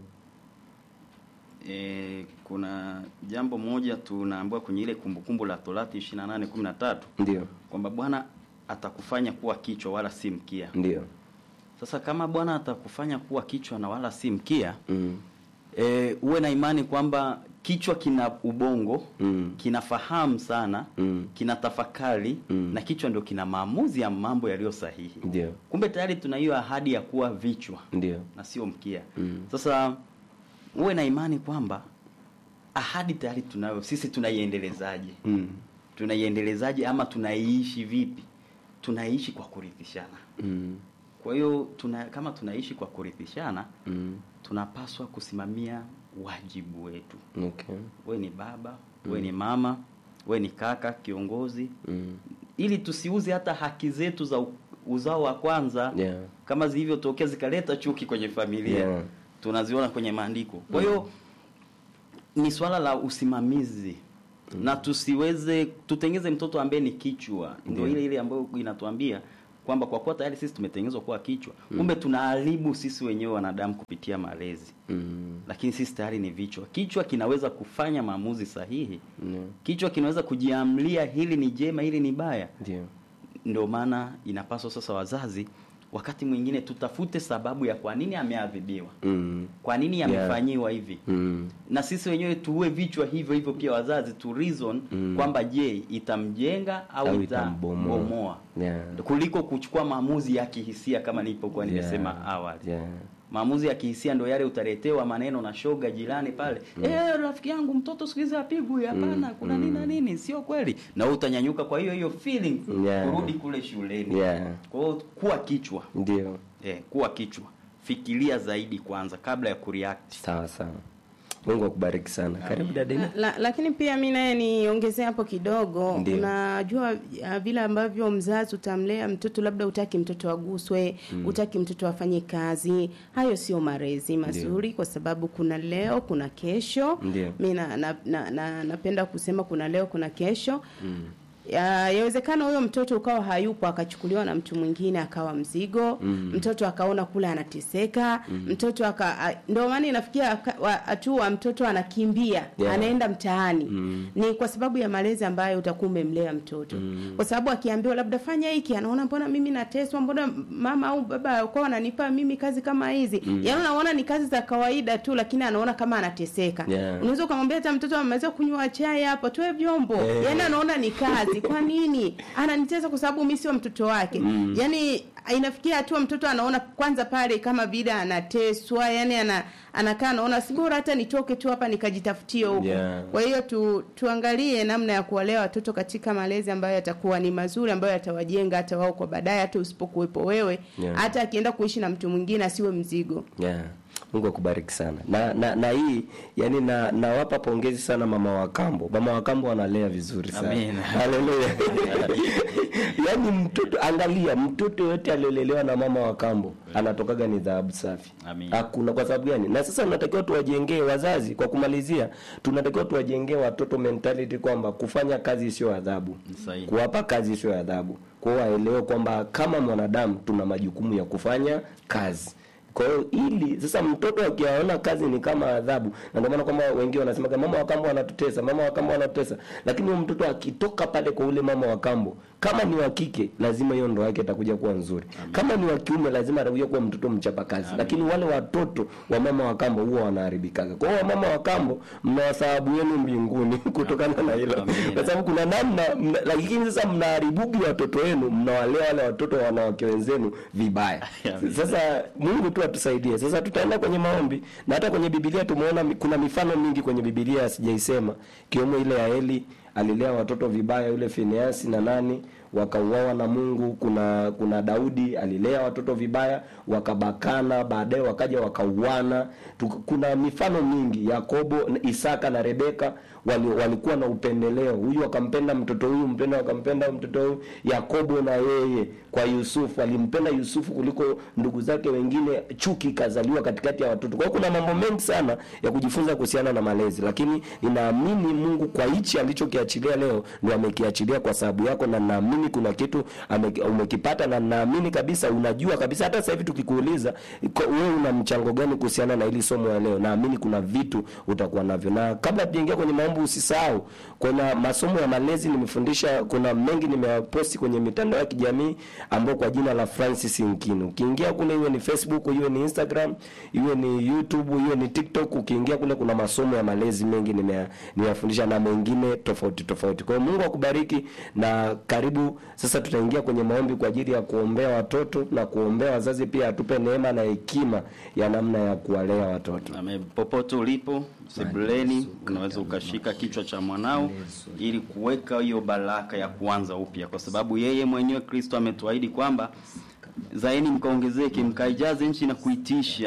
e, kuna jambo moja tunaambiwa kwenye ile kumbukumbu la Torati 28:13 ndio kwamba Bwana atakufanya kuwa kichwa wala si mkia. ndio Sasa kama Bwana atakufanya kuwa kichwa na wala si mkia, mm. e, uwe na imani kwamba kichwa kina ubongo Mm. kinafahamu sana Mm. kina tafakari Mm. na kichwa ndio kina maamuzi ya mambo yaliyo sahihi. ndio Kumbe tayari tuna hiyo ahadi ya kuwa vichwa ndio na sio mkia. Mm. Sasa uwe na imani kwamba ahadi tayari tunayo, sisi tunaiendelezaje? mm. Tunaiendelezaje ama tunaiishi vipi? Tunaishi kwa kurithishana. Mm. Kwa hiyo tuna, kama tunaishi kwa kurithishana, Mm. tunapaswa kusimamia wajibu wetu. okay We ni baba, we ni mama, we ni kaka, kiongozi, mm. ili tusiuze hata haki zetu za u- uzao wa kwanza yeah kama zilivyotokea zikaleta chuki kwenye familia Yeah. tunaziona kwenye maandiko kwa hiyo ni swala la usimamizi na tusiweze tutengeze mtoto ambaye ni kichwa ndio Ndio. ile ile ambayo inatuambia kwamba kwa kuwa tayari sisi tumetengenezwa kuwa kichwa kumbe tunaharibu sisi wenyewe wanadamu kupitia malezi Mm. lakini sisi tayari ni vichwa kichwa kinaweza kufanya maamuzi sahihi Ndio. kichwa kinaweza kujiamlia hili ni jema hili ni baya Ndio. ndio maana inapaswa sasa wazazi wakati mwingine tutafute sababu ya kwa nini ameadhibiwa Mm. kwa nini Yeah. amefanyiwa hivi Mm. na sisi wenyewe tuue vichwa hivyo hivyo pia wazazi tu reason Mm. kwamba je itamjenga au, Au itambomoa itambomoa. Yeah. kuliko kuchukua maamuzi ya kihisia kama nilipokuwa Yeah. nimesema awali Yeah. maamuzi ya kihisia ndo yale utaletewa maneno na shoga jirani pale eh rafiki yangu mtoto siku hizi apigwi hapana kuna nini na nini sio kweli na wewe utanyanyuka kwa hiyo hiyo feeling Yeah. kurudi kule shuleni Yeah. kwa hiyo kuwa kichwa Ndio. eh, kuwa kichwa fikiria zaidi kwanza kabla ya kureact Sawa sawa. Mungu akubariki sana. Karibu dadeni. La, la, lakini pia mi naye niongezee hapo kidogo Ndio. unajua uh, vile ambavyo mzazi utamlea mtoto labda utaki mtoto aguswe mm. utaki mtoto afanye kazi hayo sio malezi mazuri kwa sababu kuna leo kuna kesho Ndio. mi na, na, na, na, napenda kusema kuna leo kuna kesho mm. Ya, yawezekana huyo mtoto ukawa hayupo akachukuliwa na mtu mwingine akawa mzigo mm. mtoto akaona kule anateseka mm. mtoto aka a- ndio maana inafikia aka- wa- hatua mtoto anakimbia Yeah. anaenda mtaani mm. ni kwa sababu ya malezi ambayo utakuwa umemlea mtoto mm. kwa sababu akiambiwa labda fanya hiki anaona mbona mimi nateswa mbona mama au baba kwa wananipa mimi kazi kama hizi mm. yaani anaona ni kazi za kawaida tu lakini anaona kama anateseka Yeah. unaweza ukamwambia hata mtoto ameweza kunywa chai hapo toe vyombo Eh. yaani anaona ni kazi kwa nini ananitesa kwa sababu mi sio mtoto wake mm. yaani inafikia hatua mtoto anaona kwanza pale kama vile anateswa yani ana anakaa anaona si bora hata nitoke tu hapa nikajitafutie huko Yeah. kwa hiyo tu, tuangalie namna ya kuwalea watoto katika malezi ambayo yatakuwa ni mazuri ambayo yatawajenga hata wao kwa baadaye hata usipokuwepo wewe Yeah. hata akienda kuishi na mtu mwingine asiwe mzigo Yeah. Mungu akubariki sana. Na na, na hii yani na nawapa pongezi sana mama wa kambo. Mama wa kambo analea vizuri sana. Amen. Haleluya. yaani mtoto angalia mtoto yote aliolelewa na mama wa kambo anatokaga ni dhahabu safi. Amen. Hakuna kwa sababu gani? Na sasa tunatakiwa tuwajengee wazazi kwa kumalizia tunatakiwa tuwajengee watoto mentality kwamba kufanya kazi sio adhabu. Sahihi. Kuwapa kazi sio adhabu. Kwa hiyo waelewe kwamba kama mwanadamu tuna majukumu ya kufanya kazi. Kwa hiyo ili sasa mtoto akiaona kazi ni kama adhabu, na ndio maana kwamba wengine wanasema kama mama wa kambo anatutesa, mama wa kambo anatutesa. Lakini huyo mtoto akitoka pale kwa ule mama wa kambo, kama ni wa kike, lazima hiyo ndoa yake itakuja kuwa nzuri. Kama ni wa kiume, lazima atakuja kuwa mtoto mchapa kazi. Lakini wale watoto wa mama wa kambo huwa wanaharibikaga. Kwa hiyo mama wa kambo mna wasababu yenu mbinguni kutokana na hilo, Amina. kwa sababu kuna namna mna, lakini sasa mnaharibugi watoto wenu, mnawalea wale watoto wa wanawake wenzenu vibaya. Amina. Sasa Mungu tu atusaidie. Sasa tutaenda kwenye maombi na hata kwenye Biblia tumeona mi- kuna mifano mingi kwenye Biblia sijaisema, kiwemo ile ya Eli alilea watoto vibaya, yule Fineasi na nani wakauawa na Mungu. Kuna kuna Daudi alilea watoto vibaya, wakabakana, baadaye wakaja wakauana. Tuka- Kuna mifano mingi, Yakobo, Isaka na Rebeka wali, walikuwa na upendeleo. Huyu akampenda mtoto huyu, mpenda akampenda mtoto huyu. Yakobo na yeye kwa Yusufu alimpenda Yusufu kuliko ndugu zake wengine, chuki ikazaliwa katikati ya watoto. Kwa hiyo kuna mambo mengi sana ya kujifunza kuhusiana na malezi, lakini ninaamini Mungu kwa hichi alichokiachilia leo ndio amekiachilia kwa sababu yako, na naamini kuna kitu ame, umekipata, na naamini kabisa unajua kabisa. Hata sasa hivi tukikuuliza ko- wewe una mchango gani kuhusiana na hili somo la leo, naamini kuna vitu utakuwa navyo. Na kabla tujaingia kwenye maombi, usisahau kuna masomo ya malezi nimefundisha, kuna mengi nimeyaposti kwenye mitandao ya kijamii ambao kwa jina la Francis Nkini. Ukiingia kule, iwe ni Facebook, iwe ni Instagram, iwe ni YouTube, iwe ni TikTok, ukiingia kule kuna masomo ya malezi mengi nimeya- nimeyafundisha na mengine tofauti tofauti. Kwa hiyo Mungu akubariki na karibu. Sasa tutaingia kwenye maombi kwa ajili ya kuombea watoto na kuombea wazazi pia, atupe neema na hekima ya namna ya kuwalea watoto. Amen. Popote ulipo sebuleni, unaweza ukashika kichwa cha mwanao ili kuweka hiyo baraka ya kuanza upya, kwa sababu yeye mwenyewe Kristo ametuahidi kwamba zaeni mkaongezeke, mkaijaze nchi na kuitisha.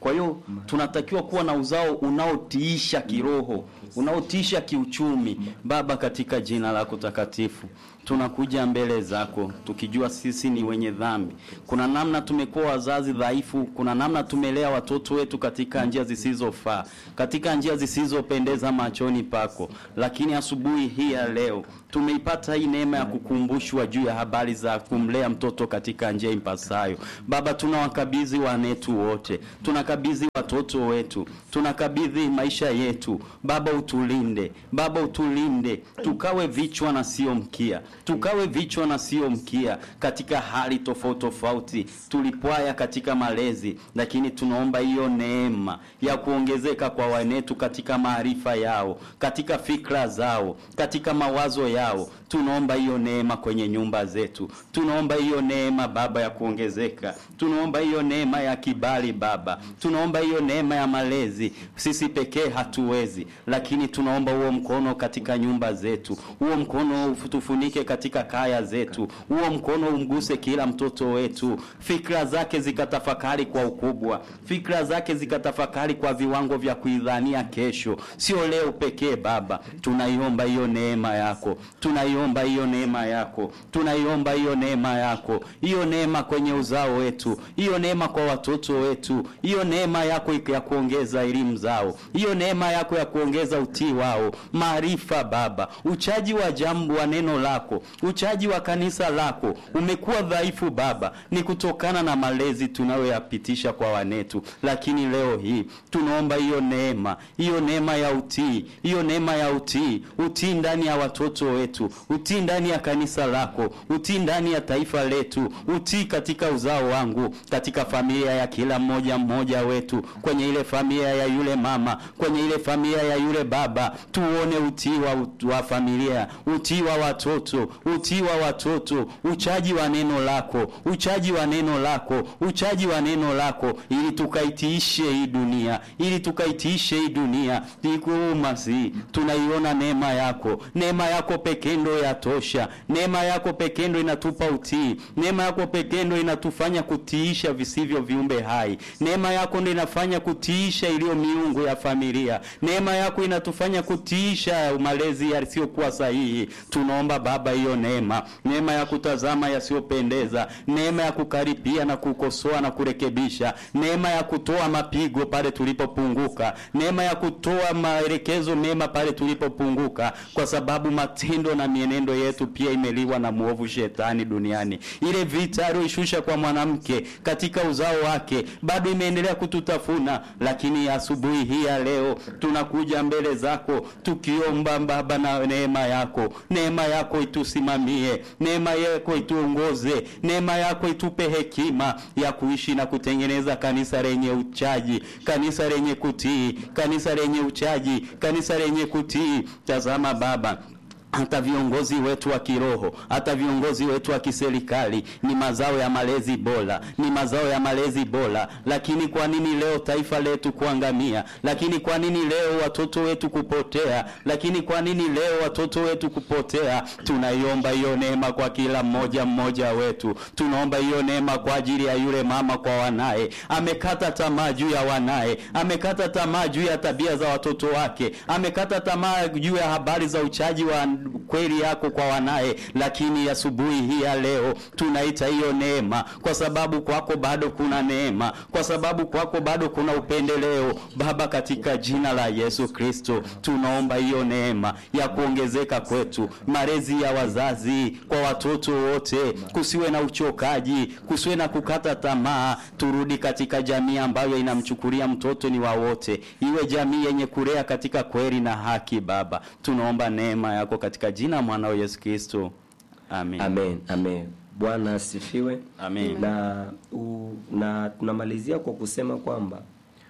Kwa hiyo tunatakiwa kuwa na uzao unaotiisha kiroho, unaotiisha kiuchumi. Baba, katika jina lako takatifu tunakuja mbele zako tukijua sisi ni wenye dhambi. Kuna namna tumekuwa wazazi dhaifu, kuna namna tumelea watoto wetu katika njia zisizofaa, katika njia zisizopendeza machoni pako, lakini asubuhi hii ya leo tumeipata hii neema ya kukumbushwa juu ya habari za kumlea mtoto katika njia impasayo. Baba, tunawakabidhi wanetu wote, tunakabidhi watoto wetu, tunakabidhi maisha yetu. Baba, utulinde, Baba, utulinde, tukawe vichwa na sio mkia, tukawe vichwa na sio mkia katika hali tofauti tofauti. Tulipwaya katika malezi, lakini tunaomba hiyo neema ya kuongezeka kwa wanetu katika maarifa yao, katika fikra zao, katika mawazo yao. Tunaomba hiyo neema kwenye nyumba zetu, tunaomba hiyo neema Baba ya kuongezeka, tunaomba hiyo neema ya kibali Baba, tunaomba hiyo neema ya malezi. Sisi pekee hatuwezi, lakini tunaomba huo mkono katika nyumba zetu, huo mkono tufunike katika kaya zetu, huo mkono umguse kila mtoto wetu, fikra zake zikatafakari kwa ukubwa, fikra zake zikatafakari kwa viwango vya kuidhania kesho, sio leo pekee. Baba, tunaiomba hiyo neema yako, tunaiomba hiyo neema yako, tunaiomba hiyo neema yako, hiyo neema kwenye uzao wetu, hiyo neema kwa watoto wetu, hiyo neema yako ya kuongeza elimu zao, hiyo neema yako ya kuongeza utii wao, maarifa Baba, uchaji wa jambo wa neno lako, uchaji wa kanisa lako umekuwa dhaifu Baba, ni kutokana na malezi tunayoyapitisha kwa wanetu, lakini leo hii tunaomba hiyo neema, hiyo neema ya utii, hiyo neema ya utii, utii ndani ya watoto wetu, utii ndani ya kanisa lako, utii ndani ya taifa letu, utii katika uzao wangu, katika familia ya kila mmoja mmoja wetu, kwenye ile familia ya yule mama, kwenye ile familia ya yule baba, tuone utii wa, wa familia, utii wa watoto, utii wa watoto, uchaji wa neno lako, uchaji wa neno lako, uchaji wa neno lako, ili tukaitiishe hii dunia, ili tukaitiishe hii dunia. Ikuumasi, tunaiona neema yako, neema yako pekee ndo yatosha, neema yako pekee ndo inatupa utii, neema yako pekee ndo inatufanya kutiisha visivyo viumbe hai, neema yako ndo inafanya kutiisha iliyo miungu ya familia, neema yako inatufanya kutiisha malezi yasiyokuwa sahihi. Tunaomba Baba hiyo neema, neema ya kutazama yasiyopendeza, neema ya kukaripia na kukosoa na kurekebisha, neema ya kutoa mapigo pale tulipopunguka, neema ya kutoa maelekezo mema pale tulipopunguka, kwa sababu matendo na mienendo yetu pia imeliwa na mwovu shetani duniani. Ile vita aliyoishusha kwa mwanamke katika uzao wake bado imeendelea kututafuna, lakini asubuhi hii ya leo tunakuja mbele zako tukiomba Baba na neema yako, neema yako itusimamie, neema yako ituongoze, neema yako itupe hekima ya kuishi na kutengeneza kanisa lenye uchaji, kanisa lenye kutii, kanisa lenye uchaji, kanisa lenye kutii. Tazama Baba, hata viongozi wetu wa kiroho, hata viongozi wetu wa kiserikali ni mazao ya malezi bora, ni mazao ya malezi bora. Lakini kwa nini leo taifa letu kuangamia? Lakini kwa nini leo watoto wetu kupotea? Lakini kwa nini leo watoto wetu kupotea? Tunaiomba hiyo neema kwa kila mmoja mmoja wetu. Tunaomba hiyo neema kwa ajili ya yule mama kwa wanaye, amekata tamaa juu ya wanaye, amekata tamaa juu ya tabia za watoto wake, amekata tamaa juu ya habari za uchaji wa kweli yako kwa wanaye, lakini asubuhi hii ya leo tunaita hiyo neema, kwa sababu kwako bado kuna neema, kwa sababu kwako bado kuna upendeleo. Baba, katika jina la Yesu Kristo tunaomba hiyo neema ya kuongezeka kwetu, malezi ya wazazi kwa watoto wote, kusiwe na uchokaji, kusiwe na kukata tamaa. Turudi katika jamii ambayo inamchukulia mtoto ni wa wote, iwe jamii yenye kulea katika kweli na haki. Baba, tunaomba neema yako katika jina mwanao Yesu Kristo, amen. Amen, amen. Bwana asifiwe. Amen. Na u, na tunamalizia kwa kusema kwamba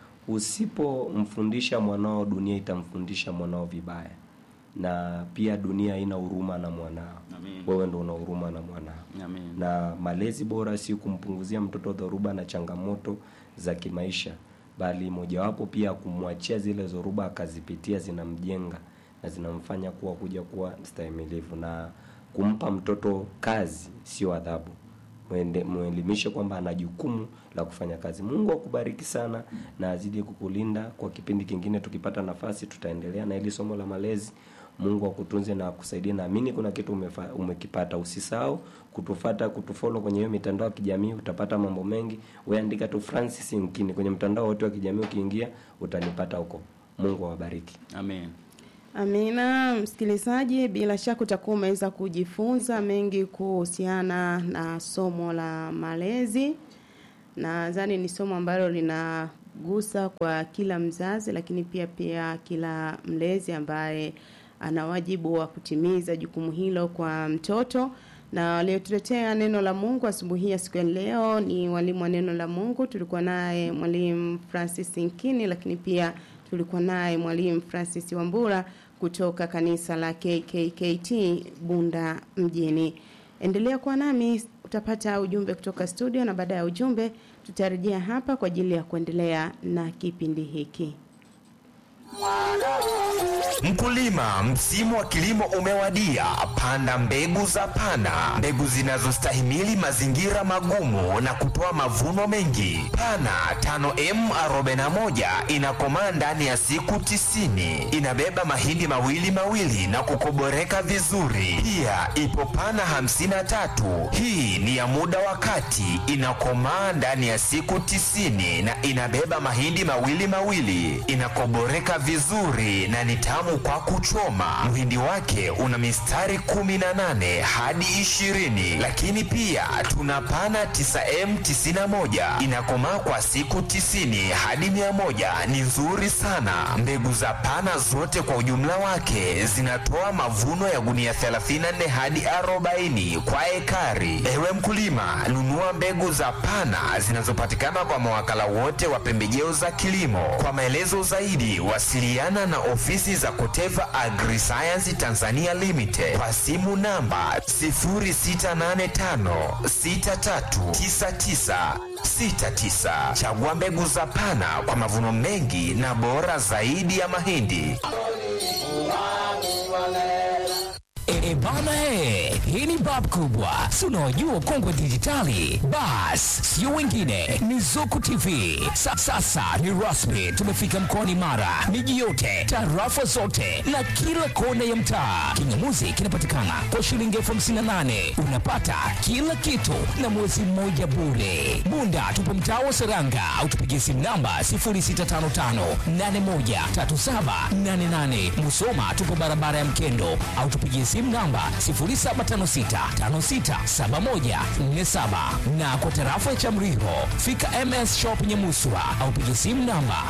usipomfundisha mwanao, dunia itamfundisha mwanao vibaya, na pia dunia haina huruma na mwanao. Amen. Wewe ndo una huruma na mwanao Amen. na malezi bora si kumpunguzia mtoto dhoruba na changamoto za kimaisha, bali mojawapo pia kumwachia zile dhoruba akazipitia, zinamjenga na zinamfanya kuwa kuja kuwa mstahimilivu, na kumpa mtoto kazi sio adhabu. mwende- mwelimishe kwamba ana jukumu la kufanya kazi. Mungu akubariki sana na azidi kukulinda. Kwa kipindi kingine tukipata nafasi, tutaendelea na hili somo la malezi. Mungu akutunze na akusaidie. Naamini kuna kitu umefa, umekipata. Usisahau kutufata, kutufollow kwenye hiyo mitandao ya kijamii, utapata mambo mengi. Wewe andika tu Francis Nkini kwenye mtandao wote wa kijamii, ukiingia utanipata huko. Mungu awabariki. Amen. Amina, msikilizaji, bila shaka utakuwa umeweza kujifunza mengi kuhusiana na somo la malezi. Nadhani ni somo ambalo linagusa kwa kila mzazi, lakini pia pia kila mlezi ambaye ana wajibu wa kutimiza jukumu hilo kwa mtoto. Na waliotuletea neno la Mungu asubuhi ya siku ya leo ni walimu wa neno la Mungu. Tulikuwa naye mwalimu Francis Nkini, lakini pia tulikuwa naye mwalimu Francis Wambura kutoka kanisa la KKKT Bunda mjini. Endelea kuwa nami, utapata ujumbe kutoka studio, na baada ya ujumbe tutarejea hapa kwa ajili ya kuendelea na kipindi hiki. Mkulima, msimu wa kilimo umewadia. Panda mbegu za Pana, mbegu zinazostahimili mazingira magumu na kutoa mavuno mengi. Pana 5M41 inakomaa ndani ya siku tisini. Inabeba mahindi mawili mawili na kukoboreka vizuri. Pia ipo Pana 53, hii ni ya muda wa kati, inakomaa ndani ya siku tisini na inabeba mahindi mawili mawili, inakoboreka vizuri na ni tamu kwa kuchoma. Mhindi wake una mistari 18 hadi 20, lakini pia tuna pana 9M91 inakomaa kwa siku 90 hadi 100. Ni nzuri sana. Mbegu za pana zote kwa ujumla wake zinatoa mavuno ya gunia 34 hadi 40 kwa ekari. Ewe mkulima, nunua mbegu za pana zinazopatikana kwa mawakala wote wa pembejeo za kilimo. Kwa maelezo zaidi, wasiliana na ofisi za Koteva Agriscience Tanzania Limited kwa simu namba 0685639969. Chagua mbegu za Pana kwa mavuno mengi na bora zaidi ya mahindi. E bana he, hii ni bab kubwa, si unaojua kongwe dijitali. Bas, sio wengine, ni Zuku TV. Sa, sasa ni rasmi, tumefika mkoani Mara, miji yote, tarafa zote na kila kona ya mtaa. Kingamuzi kinapatikana kwa shilingi elfu hamsini na nane unapata kila kitu na mwezi mmoja bure. Bunda tupo mtaa wa Seranga au tupigie simu namba 0655813788. Musoma tupo barabara ya Mkendo au tupigie simu namba 0756567147 na kwa tarafa ya Chamriho fika MS Shop Nyamuswa au pigie simu namba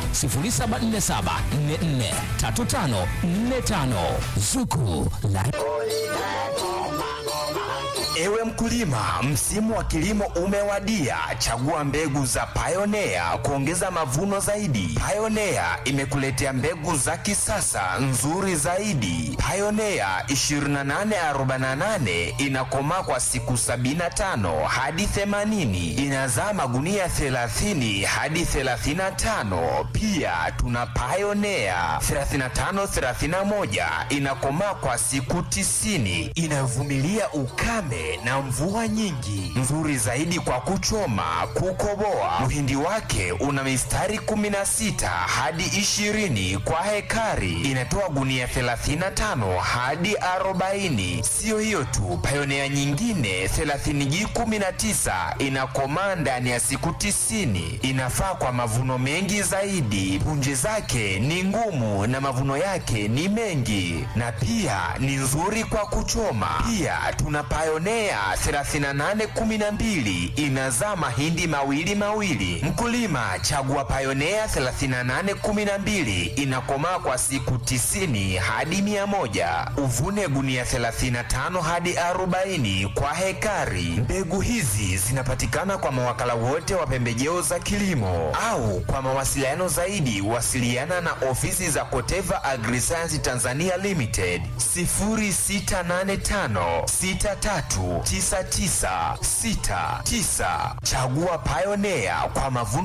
0747443545 Zuku la Ewe mkulima, msimu wa kilimo umewadia. Chagua mbegu za Pioneer kuongeza mavuno zaidi. Pioneer imekuletea mbegu za kisasa nzuri zaidi. Pioneer 2848 inakomaa kwa siku 75 hadi 80, inazaa magunia 30 hadi 35. Pia tuna Pioneer 3531 inakomaa kwa siku 90, inavumilia ukame na mvua nyingi, nzuri zaidi kwa kuchoma, kukoboa. Mhindi wake una mistari 16 hadi 20 kwa hekari, inatoa gunia 35 hadi 40. Siyo hiyo tu, Pioneer nyingine 30G19 inakomaa ndani ya siku 90, inafaa kwa mavuno mengi zaidi. Punje zake ni ngumu na mavuno yake ni mengi, na pia ni nzuri kwa kuchoma. Pia tuna Pioneer 3812 inazaa mahindi mawili mawili. Mkulima, chagua Pioneer 3812 inakomaa kwa siku 90 hadi 100. Uvune gunia 35 hadi 40 kwa hekari. Mbegu hizi zinapatikana kwa mawakala wote wa pembejeo za kilimo au kwa mawasiliano zaidi wasiliana na ofisi za Koteva Agriscience Tanzania Limited 0685 639969. Chagua Pioneer kwa mavuno